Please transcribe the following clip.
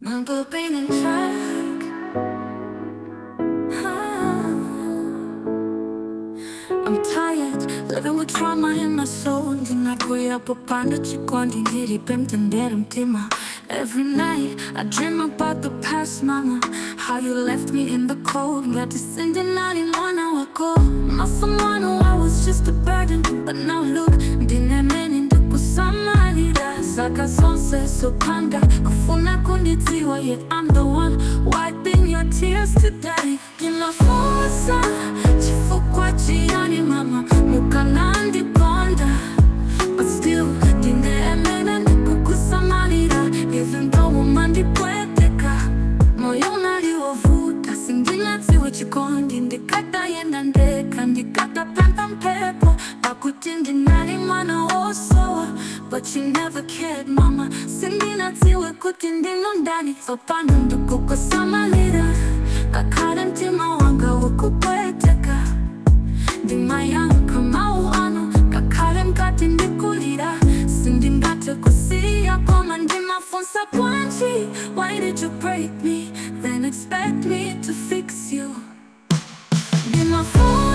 Remember being in track. I'm tired, living with trauma in my soul. Ndinakuya popanda chikondi ndiripe mtendere mtima. Every night I dream about the past, mama. How you left me in the cold. Ngatisindi nali mwana wako. Not someone who I was just a burden. But now look, ndinemeni ndikusamalira. Saka sonse sopanda. Kufuna kunditiwa, yet I'm the one wiping your tears today. Ndinafusa chifukwa chiyani mama. Mukanandiponda. But still, ndinemene ndikukusamalira. Even though umandipweteka moyo unaliwovuta sindinatiwe chikondi ndikatayenda ndeka ndikatapemba mpepo pakuti ndinali mwana wosowa but you never cared mama sindinatiwe kuti ndino ndani tsopano ndikukusamalira kakhala mtima wanga wokupweteka ndimayankha mawu anu ngakhale mkati ndikulira sindingathe kusiya koma ndimafunsa bwanji why did you break me then expect me to fix you ndimafunsa